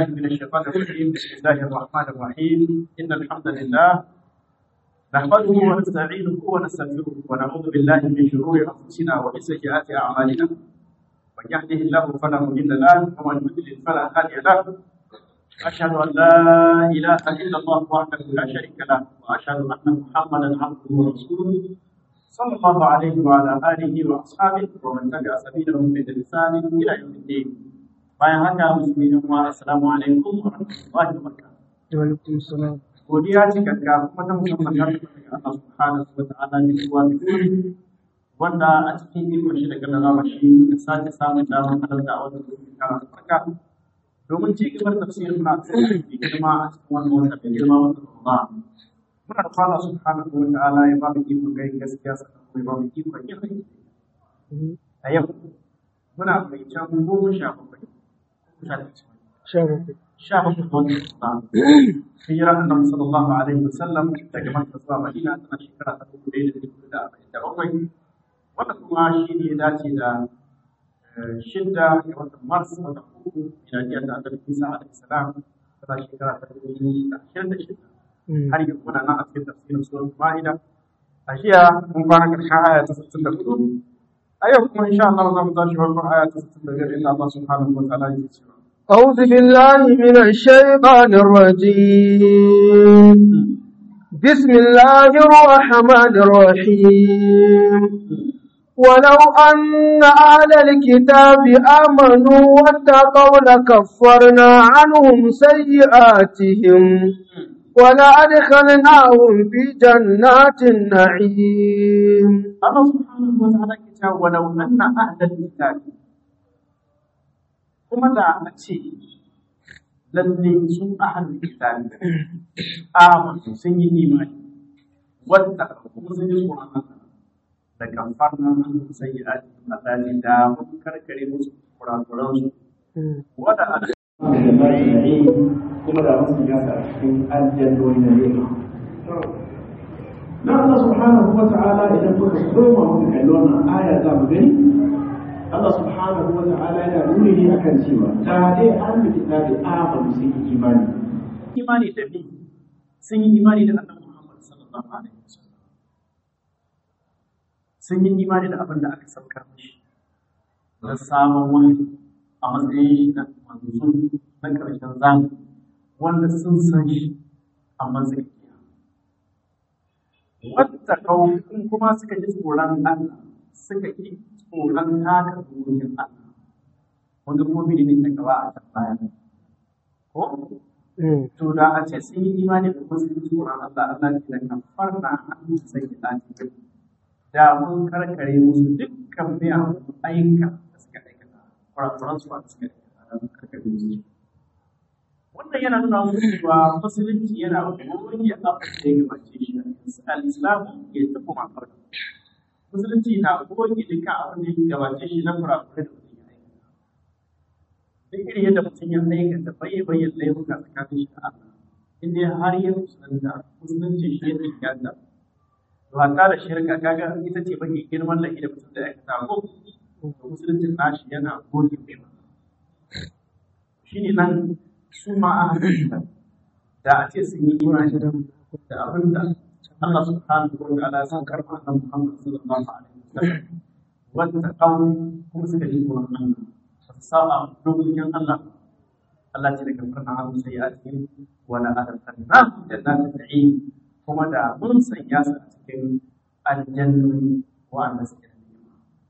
من الشيطان الرجيم بسم الله الرحمن الرحيم إن الحمد لله نحمده ونستعينه ونستغفره ونعوذ بالله من شرور أنفسنا ومن سيئات أعمالنا من يهده الله فلا مضل له ومن يضلل فلا هادي له أشهد أن لا إله إلا الله وحده لا شريك له وأشهد أن محمدا عبده ورسوله صلى الله عليه وعلى آله وأصحابه ومن تبع سبيلهم بإحسان إلى يوم الدين bayan haka musulmi yan uwa assalamu alaikum wa rahmatullahi wa barakatuh wa alaikum salam godiya cikakka kuma ta musamman ta daga Allah subhanahu wa ta'ala ne kuwa da kuri wanda a cikin ikon shi da gallara shi muka sake samun damar halarta a wannan shekara ta farka domin ci gaba da tafsirin na da girma a cikin wannan wata da girma wata Ramadan muna da Allah subhanahu wa ta'ala ya ba mu ikon gai gaskiya sannan kuma ya ba mu ikon yin aiki a yau muna mai can goma sha bakwai sha bakwai sha bakwai wani Ramadan hijira annabi sallallahu alaihi wasallam daga Makka zuwa Madina tana shekara ta dubu ɗaya da dubu da arba'in da bakwai wanda kuma shi ne ya dace da shidda ga watan Mars wata uku miladiyar da Annabi Isa alaihi salam tana shekara ta dubu biyu da ashirin da shida har yanzu muna nan a cikin tafsirin surat Ma'ida a jiya mun fara karshen aya ta sittin da hudu a yau kuma insha Allah za mu tashi farkon aya ta sittin da biyar inda Allah subhanahu wa ta'ala yake cewa أعوذ بالله من الشيطان الرجيم بسم الله الرحمن الرحيم ولو أن أهل الكتاب آمنوا واتقوا لكفرنا عنهم سيئاتهم ولأدخلناهم في جنات النعيم Allah subhanahu wa ta'ala ke cewa walau anna ahlal kitabi kuma da a ce lalle sun ahlul kitabi amanu sun yi imani wadda kuma sun yi tsoron Allah da kamfarna an sai ya ati Allah ne da mun karkare musu kurakuran su wada a da kuma da musu ya sa cikin aljannoni na ne na Allah subhanahu wa ta'ala idan muka koma muka kalli wannan aya za mu gani Allah subhanahu wa ta'ala yana nuni ne akan cewa da dai an da kitabi amanu sun yi imani imani da bi sun yi imani da Annabi Muhammad sallallahu alaihi wasallam sun yi imani da abin da aka saukar mishi da sabon wani a matsayin shi na manzo na karshen zamani wanda sun san shi a matsayin wadda in kuma suka ji tsoron Allah suka ki tsoron taka dokokin Allah wanda kuma bi ne ta gaba a can baya ko to da a ce sun yi imani da kuma sun ji tsoron Allah Allah ce da kafar na hannu su sai ki dace da mun karkare musu dukkan miyagun ayyuka da suka aikata kurakuran su da suka aikata da mun karkare musu wannan yana nuna muku cewa musulunci yana goge abin da ya gabace shi al-islamu ya tafi makar musulunci na goge duka abin da ya gabace shi na kurakurai da mutum ya aikata duk irin yadda mutum ya aikata bai bayyana laifuka tsakanin shi da Allah inda har ya musulunta musulunci shi ya tsakiyanta to hatta da shirka kaga ita ce mafi girman laifi da mutum da ya aikata ko to musuluncin nashi yana goge shi shine nan su ma a da a ce sun yi imani da abin da Allah subhanahu wa ta'ala ya karɓa annabi Muhammad sallallahu alaihi wasallam wanda kawo kuma suka ji tsoron Allah ba su saba dokokin Allah Allah ce daga farna hannu sai ya ce wala adalcanna jannatin na'im kuma da mun sanya su a cikin aljannoni wa'anda suke da ni'ima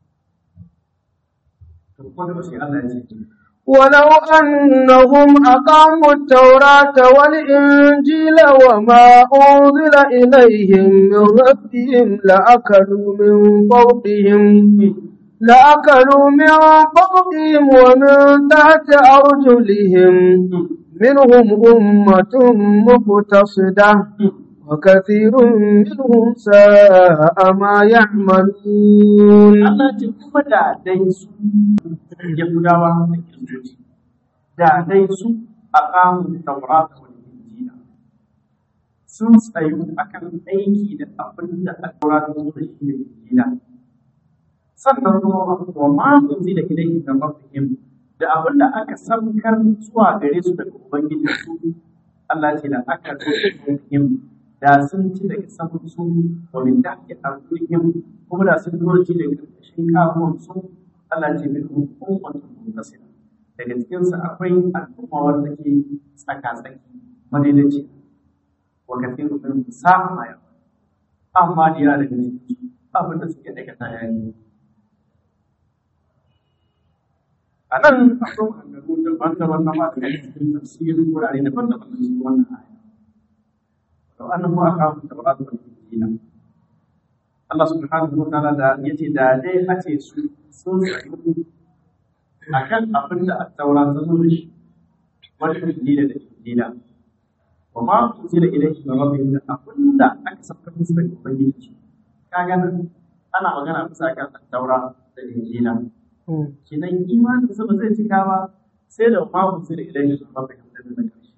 to ko da shi Allah ya ce ولو أنهم أقاموا التوراة والإنجيل وما أنزل إليهم من ربهم لأكلوا من فوقهم لأكلوا من فوقهم ومن تحت أرجلهم منهم أمة مقتصدة وكثير منهم ساء ما يعملون Allah ce kuma da dai su Yahudawa da Kiristoci da dai su a kamun Taurata wani Injila sun tsayu akan aiki da abin da aka Taurata su da shi da Injila sannan kuma wa ma unzi da ilaihi da rabbihim da abin da aka samkar zuwa gare su daga ubangiji su Allah ce da aka zo da sun ci daga saman su wa min tahti arjulihim kuma da sun zo ci daga ƙarƙashin kafuwan su Allah ce min ummatun muntasira daga cikin su akwai al'umma wanda ke tsaka tsaki madaidaici wa kathiru min sa'a ma yawa amma da ya daga cikin su abin da suke daga tayani a nan akwai maganganu daban-daban na masu da cikin tafsirin wurare daban-daban na cikin wannan aya وأنه أقام التوراة والإنجيل Allah subhanahu wa ta'ala da yace da dai ace su sun tsayu akan abin da at-taura ta zo da shi wani injila da injila wa ma unzila ilayhi min rabbihim da abin da aka saka musu daga ubangiji kaga nan ana magana bisa kan at-taura da injila kinan imanin su ba zai cika ba sai da ma unzila ilayhi min rabbihim da daga ƙarshe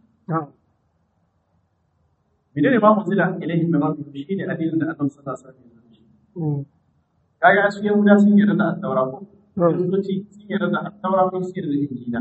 Mene ne ba mu zila ilaihi min rabbihim shine addinin da Annabi sallallahu alaihi wasallam kaga a cikin guda sun yarda da at-taura ko kristoci sun yarda da at-taura ko sun yarda da injila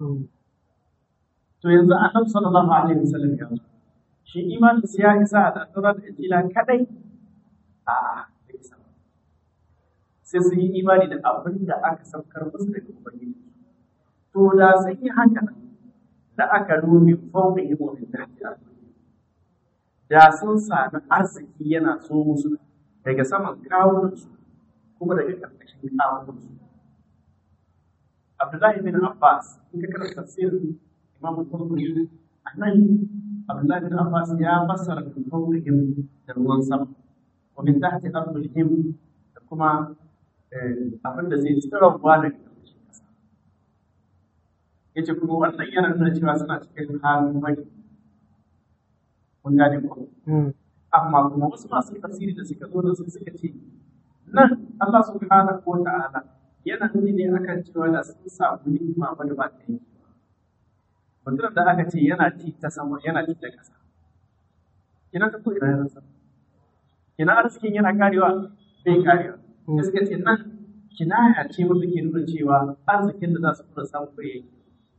to yanzu Annabi sallallahu alaihi wasallam ya zo shi imanin sa ya isa da at-taura da injila kadai a da isa sai sun yi imani da abin da aka saukar musu daga ubangiji to da sun yi haka da aka numi fawqihim wa min tahti da sun sami arziki yana so musu daga saman kawunansu kuma daga ƙarƙashin kawunansu. Abdullahi bin Abbas, in ka karanta tafsirin Imam Qurtubi, a nan Abdullahi bin Abbas ya fassara min fawqihim da ruwan sama, wa min tahti arjulihim da kuma abin da zai tsirawa daga ƙarƙashin ƙasa. Yace kuma wannan yana nuna cewa suna cikin halin baki kun gane ko amma kuma wasu masu tafsiri da suka zo da su suka ce nan Allah subhanahu wa ta'ala yana nuni ne akan cewa da sun samu ni'ima ba da ba ta yi mutum da aka ce yana ci ta sama yana ci da ƙasa kina ta ko ina yana sama kina arzikin yana karewa bai karewa da suka ce nan kinaya ce wanda ke nuna cewa arzikin da za su fara samu bai yake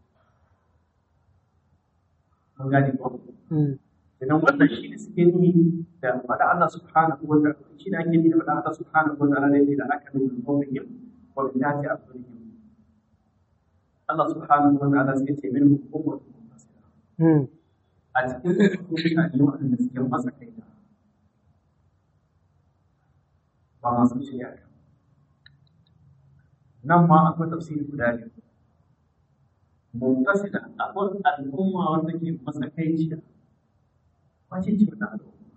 mun gane ko idan wannan shi ne suke ni da faɗa Allah subhanahu wa ta'ala shi ne ake ni da faɗa Allah subhanahu wa ta'ala ne da aka nuna kawai wa bi ta ce abu ne Allah subhanahu wa ta'ala sai ce min hukumar a cikin mutane waɗanda suke masa kai da ba masu shirya kan nan ma akwai tafsiri guda biyu muntasila akwai al'umma wanda ke masa kai cikin wace ce wata al'umma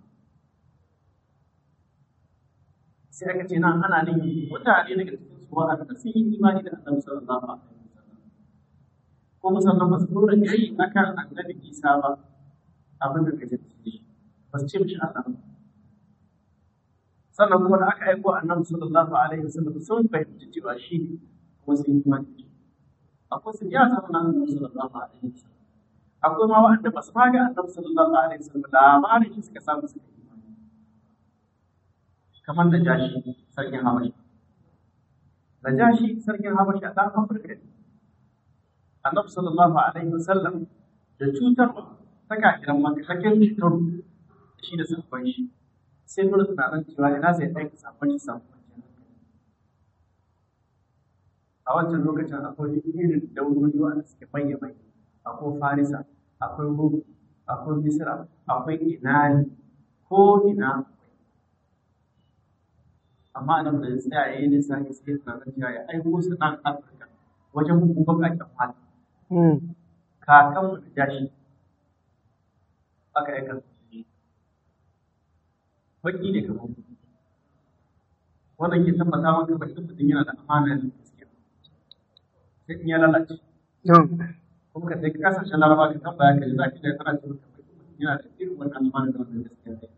sai aka ce nan ana nufin mutane daga cikin su wa'anda sun yi imani da annabi sallallahu alaihi wasallam kuma sannan ba su dora kai akan annabi Isa ba abin da kaje shi ba su ce mishi Allah ba sannan kuma da aka aiko annabi sallallahu alaihi wasallam sun fahimci cewa shi ne kuma sun yi imani da shi akwai su ya zama na annabi sallallahu alaihi wasallam akwai ma wa'anda ba su ma ga annabi sallallahu alaihi wasallam labarin shi suka samu suka yi imani kamar da jashi sarkin habashi da jashi sarkin habashi a ɗan afirka ne annabi sallallahu alaihi wasallam da cutarwa ta kakiran maka ta kai cutar shi da sabon shi sai nuna tunanin cewa ina zai aika sabon shi sabon a wancan lokacin akwai irin daurori wanda suke manya manya akwai farisa akwai rum akwai misira akwai inani ko ina amma nan da tsaya ya yi lissafi sai tunanin cewa ya aiko su nan afirka wajen hukumar baƙaƙen fata kakan mu da jashi aka aika su baki ne kamar mu wannan ke tabbata maka bakin mutum yana da amana da gaskiya sai in ya lalace kuma ka sai kasashen laraba ka tambaya ka ji za ki da kana cewa bakin mutum yana da irin wannan amana da wannan gaskiya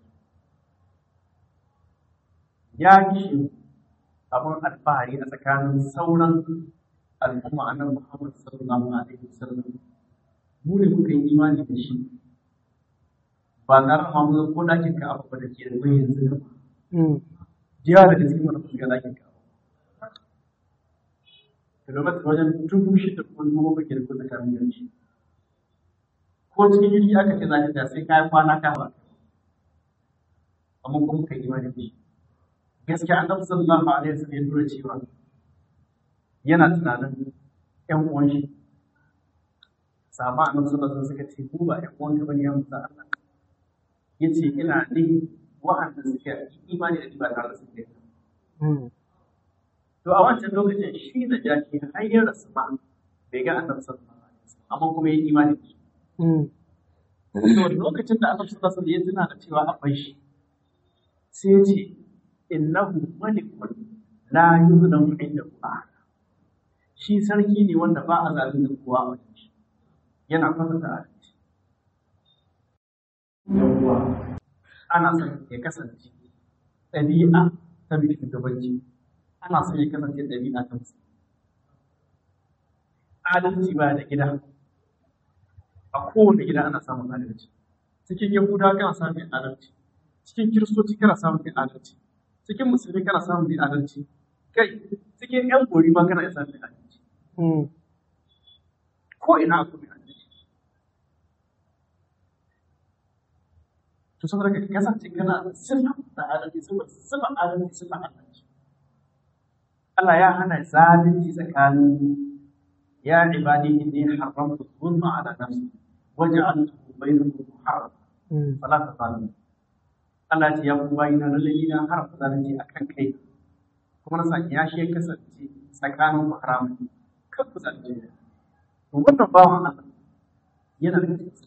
ya gishi abin alfahari a tsakanin sauran al'umma annabi Muhammad sallallahu alaihi wasallam mu ne muka yi imani da shi ba tare da mu ko dakin ka abu da ke da mai yanzu da jiya da cikin mana ga dakin ka to kilomita wajen dubu shida ko dubu bakwai da kusa kamin yanci ko cikin jirgi aka ce za ka ta sai kayan kwana ka ba amma kuma ka yi imani da shi gaskiya annabi sallallahu alaihi wasallam ya tura cewa yana tunanin ƴan uwan shi sahaba annabi sallallahu alaihi wasallam suka ce ku ba ƴan uwan ka bane ya musa Allah yace ina ne wa'anda suke imani da ni ba tare da su ke to a wancan lokacin shi da jaki har ya rasu ma bai ga annabi sallallahu alaihi wasallam amma kuma ya yi imani da shi to lokacin da annabi sallallahu alaihi wasallam ya tuna da cewa akwai shi sai ya ce innahu malikun la yuzlamu indahu ahad shi sarki ne wanda ba a zalunta kowa a wajen shi yana kwatanta adalci yawwa ana son ya kasance ɗabi'a ta mai shugabanci ana son ya kasance ɗabi'a ta musu adalci ba da gida a kowane gida ana samun adalci cikin yahudawa kana samun adalci cikin kiristoci kana samun adalci cikin musulmi kana samun adalci kai cikin yan gori ma kana iya samun adalci ko ina akwai adalci to saboda ka kasance kana sirrin da adalci saboda sirrin adalci sirrin adalci Allah ya hana zalunci tsakanin ya ibadi inni haramtu dhulma ala nafsi waja'altu bainakum muharraman fala tazalimu Allah ya ce ya kuma bayina lalle ina haramta zalunci akan kai kuma na saki ya shi kasance tsakanin ku haramun kan ku zalunci to wannan bawan Allah yana da cikin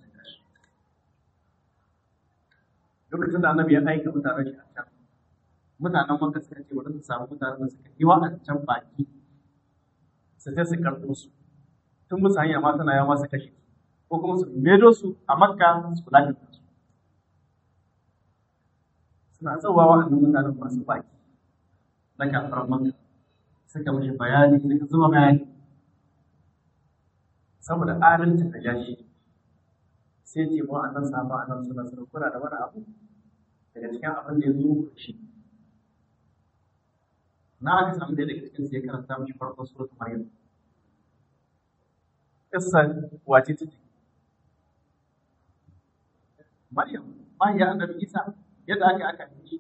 lokacin da annabi ya aika mutanen shi a can mutanen wanda suka ce wadanda su samu mutanen da suka yi wa'ancan baki su je su karɓo su tun musu hanya ma tana yawa su kashe ko kuma su medo su a makka su kula da su suna tsawa wa'annan mutanen masu baki na kafar makka suka mashi bayani suka zuba bayani saboda adalcin da ya shi sai ce mu annan sahaba annan suna suna kula da wani abu daga cikin abin da ya zo muku shi na aka samu da daga cikin sai karanta mishi farkon suratul maryam kissa wace ce maryam ya annabi isa yadda aka aka yi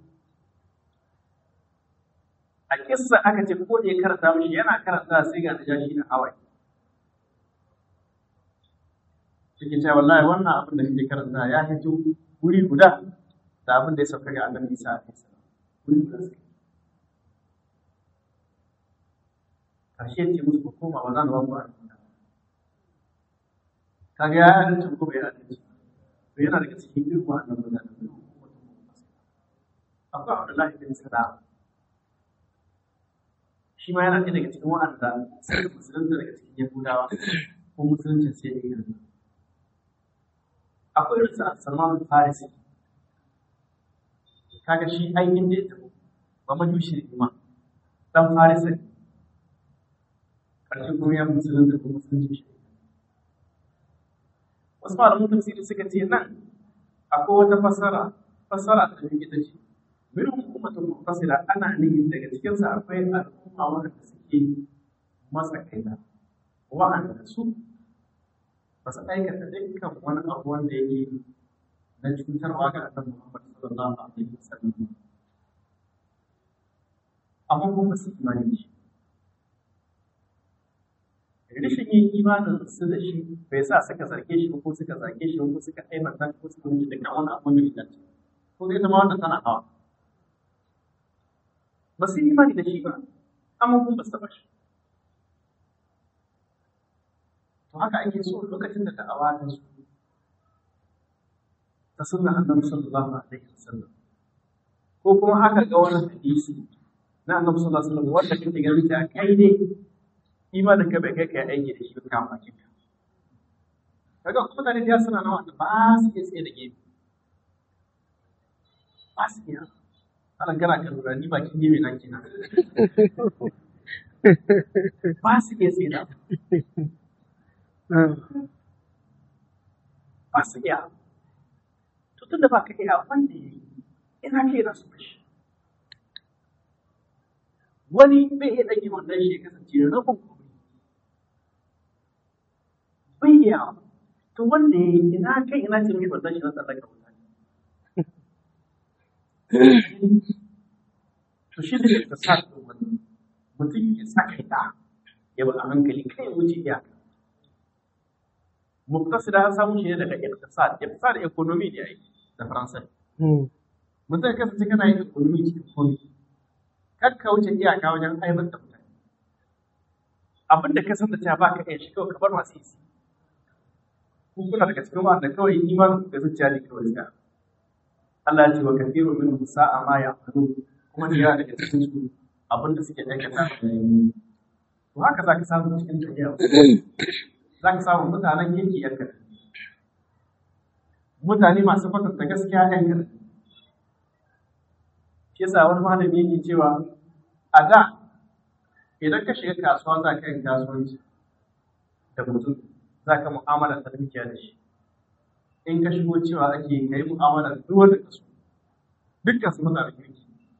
a kissa aka ce ko da ya karanta mishi yana karanta sai ga najashi da hawaye cikin cewa wallahi wannan abin da kake karanta ya hito wuri guda da abin da ya sauka ga annabi Isa alaihi salam wuri guda sai karshe ce musu ku koma ba za mu ba ku alƙur'ani kaga ya adalci ko bai adalci to yana daga cikin irin wannan mutanen akwai Abdullahi bin Salam shi ma yana ɗaya daga cikin wa'anda suka musulunta daga cikin Yahudawa ko musuluncin sai ya yi akwai irin sa Salman Farisi kaga shi aikin da ya tafi ba majushi ne ma dan Farisi karshe kuma ya musulun da kuma musulunci shi wasu malamin tafsiri suka ce nan akwai wata fassara fassara ta take ita ce min hukumatun mutasila ana nihin daga cikin sa akwai al'umma wanda suke matsakaita wa'anda su ba su aikata dukkan wani abu wanda yake na cutarwa ga annabi Muhammad sallallahu alaihi wasallam amma kuma su imani da shi rashin yin imanin su da shi bai sa suka zarge shi ko suka zage shi ko suka aibanta ko suka wuce dukkan wani abu da ya dace ko ita ma wanda tana hawa ba su yi imani da shi ba amma kuma ba su taɓa shi to haka ake so lokacin da da'awa ta su ta sunna annabi sallallahu alaihi wasallam ko kuma haka ga wani hadisi na annabi sallallahu alaihi wasallam wanda kake ganin ta kai ne imanin ka bai kai kai aiki da shi ka ma kinka kaga kuma da ya suna nawa da ba su iya tsaye da gefe ba su iya alan kana kan lura ni bakin gefe na kina ba su iya tsaye da ba su iya to tunda ba ka iya wanda ya yi ina ke da su bashi wani bai iya ɗage wannan shi ya kasance da rabin kuma bai iya to wanda ya yi ina kai ina ce mishi wannan shi na tsallaka wuta to shi da ta sa wannan mutum ya saka ta ya ba a hankali kai wuce iyaka muktasida an samu shi ne daga iktisad iktisad economy ne ai da faransa mutum ya kasance kana yin economy cikin komai kar ka wuce iyaka wajen aibar da mutane abin da ka san da cewa ba ka iya shi kawai ka bar masu isi ku kuna daga cikin wanda kawai imanin da zuciya ne kawai ga Allah ya ce wa kathiru min sa'a ma ya'malu kuma da yawa daga cikin su abin da suke aikata to haka za ka samu cikin tafiya za ka samu mutanen kirki yan kaɗan mutane masu kwatanta gaskiya yan kaɗan shi yasa wani malami yake cewa a da idan ka shiga kasuwa za ka yin kasuwanci da mutum za ka mu'amala ta dukiya da shi in ka shigo cewa ake ka yi mu'amala da duk wanda ka so dukkan su mutane kirki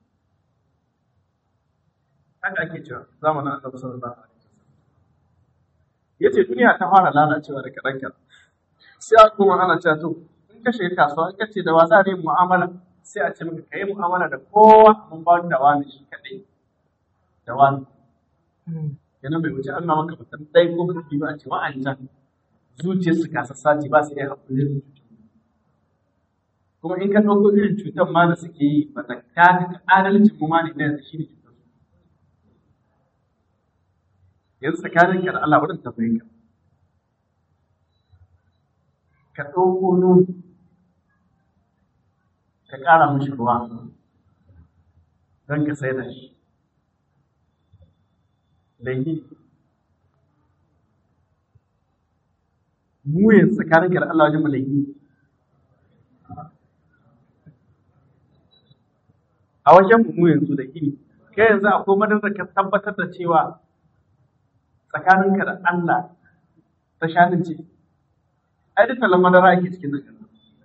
haka ake cewa zamanin annabi sallallahu alaihi wasallam yace duniya ta fara lalacewa da kaɗan kaɗan sai a kuma ana cewa to in ka shiga kasuwa in ka ce da wasa ne mu'amala sai a ce maka ka yi mu'amala da kowa mun ba da wani shi kaɗai da wani yana bai wuce an maka mutum ɗaya ko mutum ba a ce wa'ancan zuciyar su kasa sati ba su iya haƙuri da kuma in ka ɗauko irin cutar ma da suke yi ba ta kaga adalcin mu ma ne da shi ne cutar yanzu tsakanin ka da Allah wurin tambaye ka ka ɗauko nono ka ƙara mishi ruwa don ka sai da shi laifi mu yanzu tsakanin ka da Allah wajen laifi a wajen mu yanzu da gini kai yanzu akwai madadar ka tabbatar da cewa tsakaninka da Allah ta shanin ce ai duka lamar madara ake cikin nan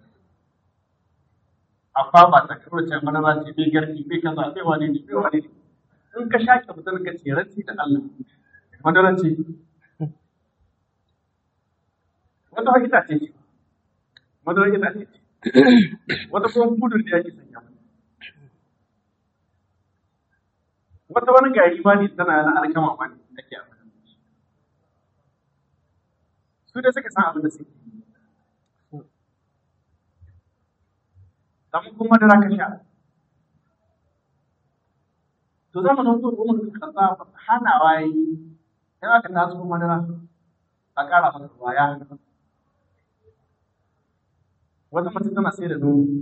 amma ba ta karo ce madara ce bai garki bai kaza bai wani ne bai wani ne in ka shaƙe mutum ka ce ranci da Allah madara ce wata wani itace ce madara itace ce wata kuma budur da yake sanya wata wani gari ma ne tana na alkama ma ne ake amfani da shi su da suka san abin da suke kamar kuma madara ka sha to zama nan zuwa umar ka kasa hanawa yi in aka taso madara a ƙara masa ruwa ya hana wata mace tana sai da nono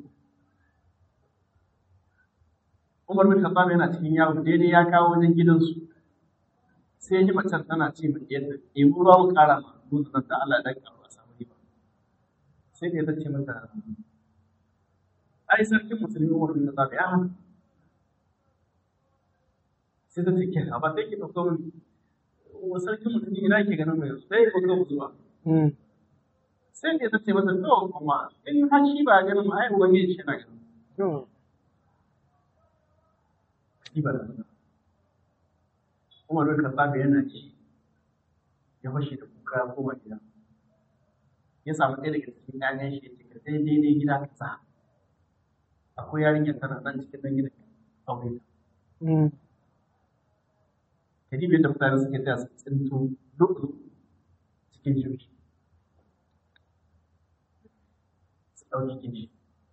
Umar bin Khattab yana cikin yawo daidai ya kawo wajen gidansu sai ji macen tana ce mai yadda ɗebi ruwa mu ƙara ma dutsen nan da Allah dan ƙaro a samu riba sai da ta ce mata ai sarkin musulmi Umar bin Khattab ya hana sai ta ce ke a ba sai ki ɗauko min wa sarkin musulmi ina ke ganin mai sai ya ɗauko zuwa sai da ta ce mata to kuma in har shi ba ganin mu ai ubangiji shi na ganin kibar Umar bin Khattab yana ci ya fashe da kuka ya koma gida ya samu ɗaya daga cikin ƴaƴan shi ya ce ka sai daidai gida ka sa akwai yarinyar tana nan cikin nan gidan aure ta kadi bai da mutane suke taya su tsinto duk cikin jirgi su ɗauki cikin shi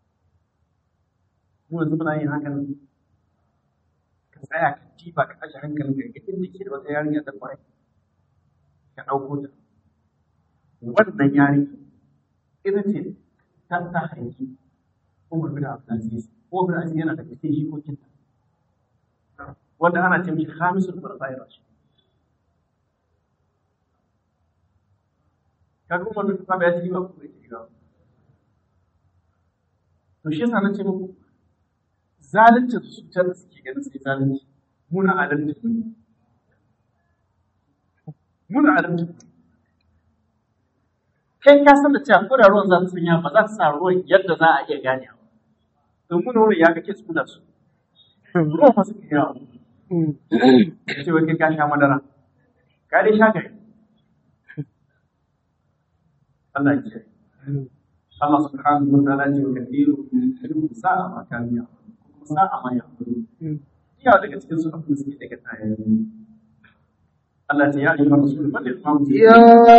mu yanzu muna yin hakan tsaya ka jiba ka aje hankalin ka inda ke da wata yarinya da kwarai ka ɗauko ta wannan yarinya ita ce ta ta haifi Umar bin Abdulaziz Umar bin Abdulaziz yana da cikin jikokin ta wanda ana ce mishi khamisul khulafa'ir rashid kaga Umar bin Khattab ya ci ba ko bai ci ba to shi yasa nace muku zalunci su can suke ganin sai zalunci muna adalci ne muna adalci kai ka san da cewa ko da ruwan za su sanya ba za su sa ruwan yadda za a iya gane ba to muna wurin ya kake su da su ruwan fa suke yawa ya ce wai kai ka sha madara ka dai sha gari Allah ya kiyaye Allah subhanahu wa ta'ala ce wa kathiru min ilmi sa'a ma kan ya sa'a ma ya iya daga cikin su abin da suke daga tayayi Allah ta ya ayyuhar rasul balligh ma يا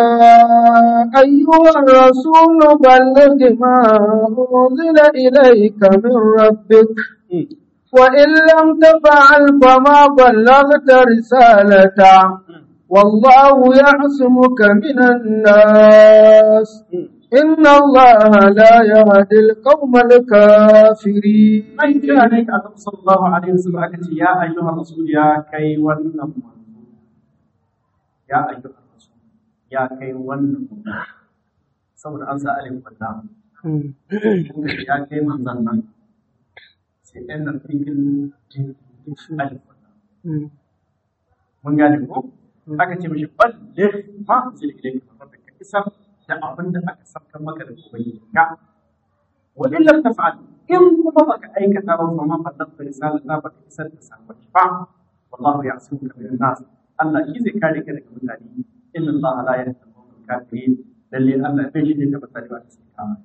أيها الرسول بلغ ما أنزل إليك من ربك وإن لم تفعل فما بلغت رسالته والله يعصمك من الناس إن الله لا يهدي القوم الكافرين An kira ne ka Annabi sallallahu alaihi wasallam aka ce ya ayyuhar rasul ya kai wannan manzo ya ayyuhar rasul ya kai wannan manzo saboda an sa alif wannan ya kai manzon nan sai ɗan nan cikin alif wannan mun gane ko aka ce mishi ballir ma zai ilai ka ka isar da abin da aka sabkan maka da ubangiji ka wa in lam taf'al in kuma baka aikata ba fa ma fadda risala ta baka isar da sakon ba wallahu ya'suka min nas Allah shi zai kare ka daga mutane inna Allah la yahdi al-qawmal kafirin lalle Allah bai shi ne da mutane ba su kama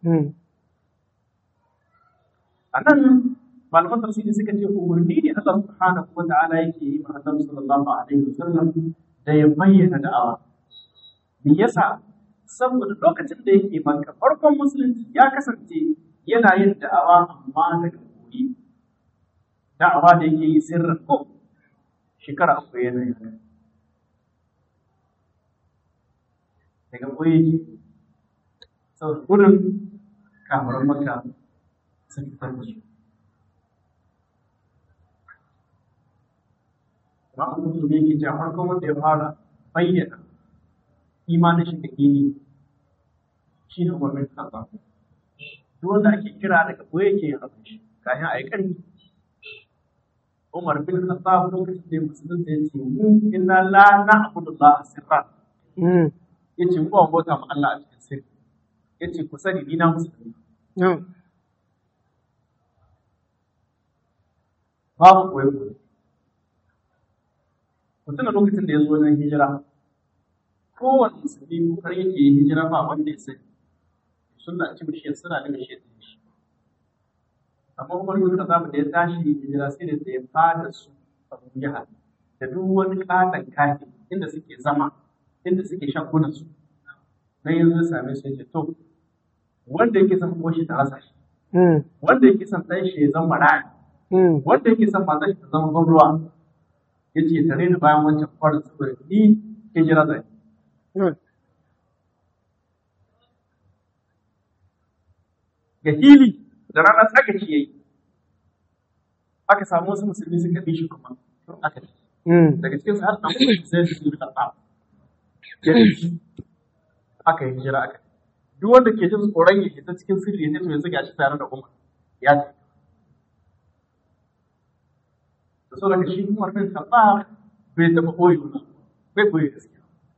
anan malaman tafsiri suka ce umarni ne Allah subhanahu wa ta'ala yake yi ma Annabi sallallahu alaihi wasallam da ya bayyana da'awa me yasa saboda lokacin da yake maka farkon musulunci ya kasance yana yin da'awa amma daga koyi da'awa da yake yi sirrin ko shekara uku yana yin daga koyi yake saboda gudun kamar maka sun fitar da su Ma'an musulmi yake cewa farkon wanda ya fara bayyana imanin shi da gini shi ne umarnin kaza duk wanda ake kira daga koyi yake yin abin shi kayan a yi ƙarfi Umar bin Khattab lokacin da ya musulunta ya ce mu inna la na'budu Allah sirra ya ce mu ba mu bauta ma Allah a cikin sirri ya ce ku sani ni na musulmi babu koyi koyi ku tuna lokacin da ya zo wajen hijira kowane musulmi kokar yake yin hijira ba wanda ya sani suna ci mishi suna da mishi da shi amma kuma duk da zamu da ya tashi hijira sai da ya fada su abu jihar da duk wani katon kafin inda suke zama inda suke shagunan su dan yanzu ya same su yace to wanda yake son koshi ta rasa shi wanda yake son ɗan shi ya zama ra'ayi wanda yake son matar shi ta zama gwamruwa ya ce tare da bayan wancan kwarin saboda ni hijira zai ga hili da rana tsaka shi yayi aka samu wasu musulmi suka bi shi kuma don aka ci daga cikin su har dan kuma sai su yi karɓa aka yi hijira aka duk wanda ke jin tsoron ya ta cikin sirri ya ce to yanzu gashi tare da umar ya ce da so daga shi umar bin khattab bai taɓa koyi ba bai koyi gaskiya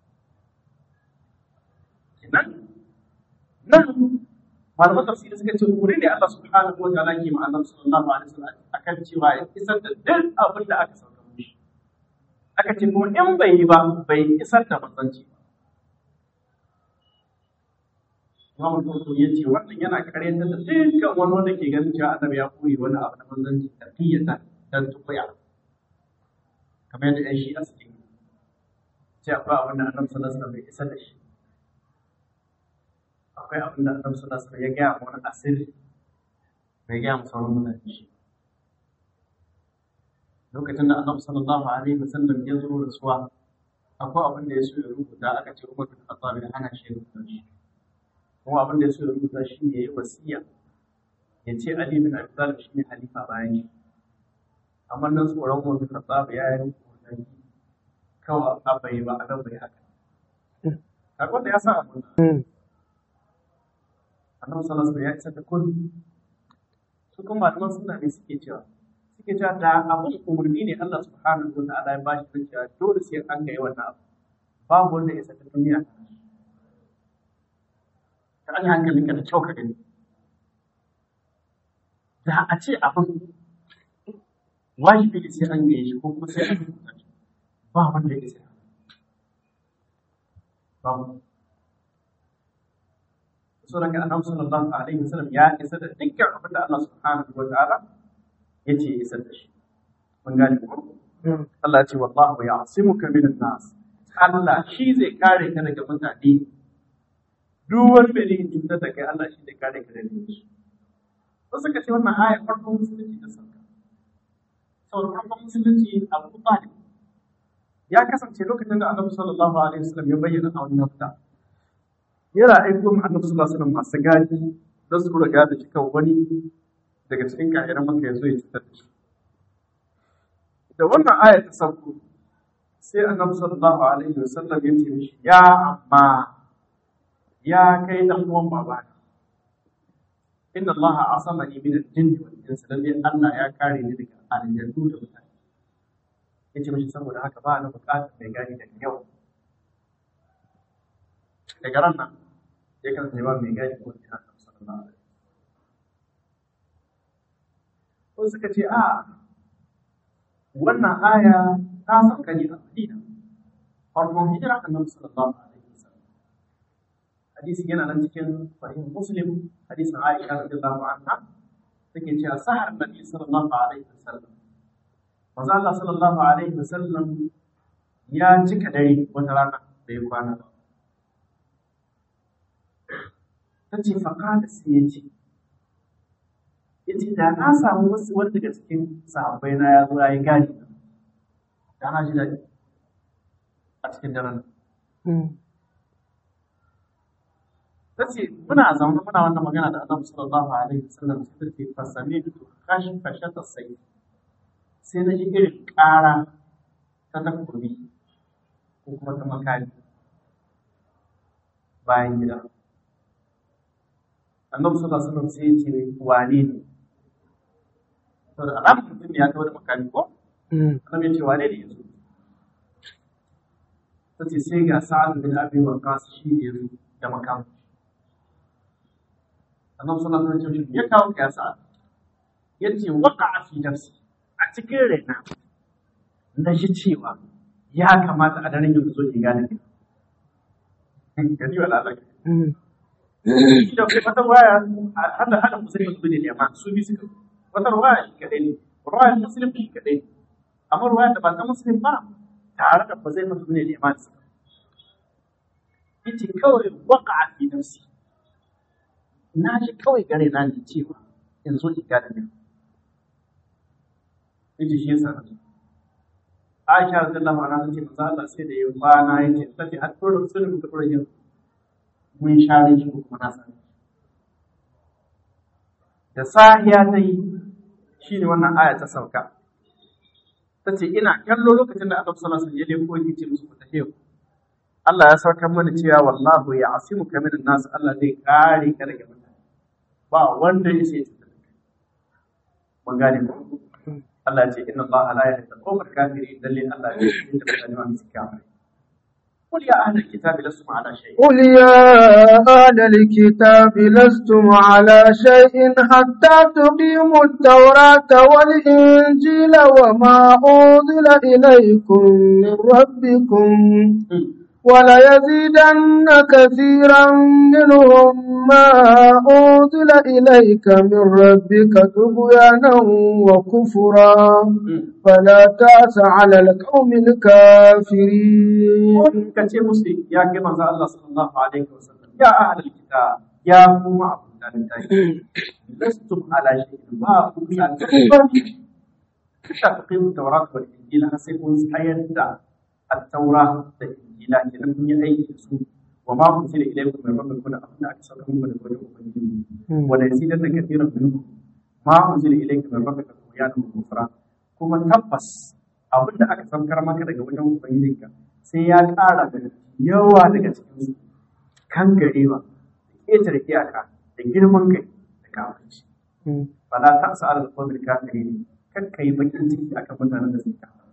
nan nan malaman tafsiri suka ce umuri ne Allah subhanahu wa ta'ala ke ma'anar sallallahu alaihi wasallam akan cewa ya isar da duk abin da aka sauka mishi aka ce kuma in bai yi ba bai isar da manzanci ba Imam Al-Qurtubi ya ce wannan yana karyatar da dukkan wani wanda ke ganin cewa annabi ya koyi wani abu na manzanci da tiyata dan tukuya kamar yadda ƴan shi'a suke ce akwai abin da annabi sallallahu alaihi wasallam bai isar da shi akwai abin da annabi sallallahu alaihi wasallam ya gaya wani asiri bai gaya masa wani mutane shi lokacin da annabi sallallahu alaihi wasallam ya zo da suwa akwai abin da ya so ya rubuta aka ce Umar bin Khattab ya hana shi rubuta shi kuma abin da ya so ya rubuta shi ne ya wasiya ya ce Ali bin Abi Talib shi ne halifa bayan shi amma nan tsoron Umar bin Khattab ya yi rubuta shi kawai abai ba a nan bai haka akwai da ya sa abin annabi sallallahu alaihi ya isa da kun su kuma malaman suna ne suke cewa suke cewa da abin umarni ne Allah subhanahu wa ta'ala ya bashi da cewa dole sai an ga wannan abu babu wanda ya saka duniya ta an hankalin ka da kyau ka gani da a ce abin wajibi ne sai an gaye shi ko kuma sai an rubuta shi ba wanda ya isa babu so daga annabi sallallahu alaihi wasallam ya isa da dukkan abin da Allah subhanahu wa ta'ala ya ce ya isar da shi mun gane ko Allah ya ce wallahu ya'simuka minan nas Allah shi zai kare ka daga mutane duk wani mai yin cutar da kai Allah shi zai kare ka daga shi wasu suka ce wannan aya farkon musulunci da sauka saboda farkon musulunci Abu Talib ya kasance lokacin da Annabi sallallahu alaihi wasallam ya bayyana a wannan fita yana aiko mu Annabi sallallahu alaihi wasallam masu gadi don su kura gadi shi kan wani daga cikin kafiran Makka ya zo ya cutar da shi da wannan aya ta sauko sai Annabi sallallahu alaihi wasallam ya ce mishi ya amma ya kai dan uwan babana inna allaha asamani min al-jinn wal ins lalle Allah ya kare ni daga aljannu da mutane yace mishi saboda haka ba na bukatar mai gani daga yau daga ran nan ya kasance ba mai gani ko ina kan sallallahu alaihi wasallam suka ce a wannan aya ta sauka ne a Madina farkon hijira annabi sallallahu alaihi wasallam hadisi yana nan cikin sahih muslim hadisin aisha radiyallahu anha take cewa sahar nabi sallallahu alaihi wasallam manzo Allah sallallahu alaihi wasallam ya cika dare wata rana da ya kwana ta ce faƙada sai ya ce ya ce da na samu wasu wani daga cikin sahabbai na ya zo ya yi gadi da na ji daɗi a cikin daren ta ce muna zaune muna wannan magana da annabi sallallahu alaihi wasallam sai ta ce fasami da kashi kashe ta sai sai na ji irin ƙara ta takobi ko kuma ta makami bayan gida annabi sallallahu alaihi wasallam sai ya ce wane ne to da alamun mutum ne ya kawo da makami ko annabi ya ce wane ne yanzu ta ce sai ga sa'ad bin abi waqas shi ne yanzu da makami annabi sallallahu alaihi wasallam ya kawo ka yasa yace waqa'a fi nafsi a cikin raina na ji cewa ya kamata a daren yau zo ki gane ki gani wala Allah shi da kuma wata waya hada hada musulmi su ne amma su bi suka wata waya shi kadai ne waya musulmi shi kadai ne amma waya da ba ta musulmi ba tare da ba zai mutu ne da imani suka yace kawai waqa'a fi nafsi na ji kawai gare na ji cewa in zo ki gane ne yace shi yasa Aisha radiyallahu anha tace manzo Allah sai da ya kwana yace tace har tsoron sunan da tsoron yin mun share shi ko kuma na sani da sahiya ta yi shine wannan aya ta sauka tace ina kallo lokacin da Annabi sallallahu alaihi wasallam ya leko yace musu ku tafi Allah ya saukar mana cewa wallahu ya asimu kamin nas Allah zai kare ka daga mutane ba wanda ya sai ta mun gane ko Allah ya ce inna Allah la yahdi al-qawmal kafirin dalle Allah ya ce da mutane masu kafiri قل يا أهل الكتاب لستم على شيء قل يا أهل الكتاب لستم على شيء حتى تقيموا التوراة والإنجيل وما أنزل إليكم من ربكم وليزيدن كثيرا منهم ما أنزل إليك من ربك طغيانا وكفرا فلا تأس على القوم الكافرين kace musu ya kai manzo Allah sallallahu alaihi wasallam ya ahlul kitab ya kuma abudan tayi lastum ala shay'in ba ku ya ta qimu tawrat wal injil sai kun tsayar da at-taura da injila kenan kun yi aiki da su wa ma kunzila ilaykum min rabbikum da abin da aka sauka muku daga wajen ubangiji wa la yazidanna kathiran minkum ma unzila ilaykum min rabbika tughyanan wa kufra kuma tabbas abin da aka saukar maka daga wajen ubangijinka sai ya ƙara da yawa daga cikin su kan garewa da ƙetare iyaka da girman kai da kafirci fala ta sa al qawmil kafirin kan kai bakin ciki akan mutanen da suke kafir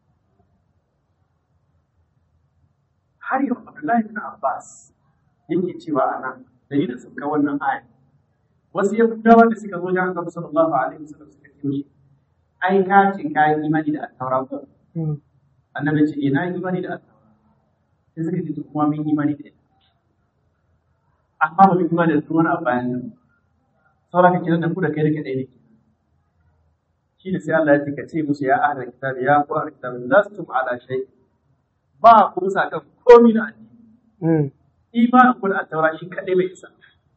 har yau Abdullahi bin Abbas yake cewa a nan da yi da suka wannan aya wasu yahudawa da suka zo jan annabi sallallahu alaihi wasallam suka ce mishi ai ka ce ka yi imani da attaura ko annabi ce ina yi imani da attaura sai suka ce kuma mun imani da ita amma ba kuma da wani a bayan nan saura ka kiran da ku da kai da kadai ne shi ne sai Allah ya ce ka ce musu ya ahlul kitab ya ku ahlul kitab lastum ala shay ba ku bisa kan komai na addini imanin ku da taura shi kadai bai isa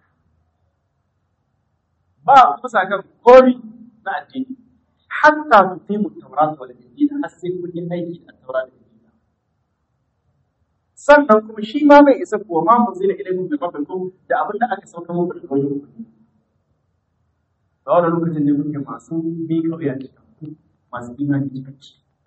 ba ku bisa kan komai na addini hatta ku fi mu taura wal injil har sai kun yi aiki da taura da injil sannan kuma shi ma bai isa kuwa ma mun zina ilaikum bi rabbikum da abin da aka sauka muku daga wajen ku a wannan lokacin ne kuke masu bi kauya ne masu imani cikakki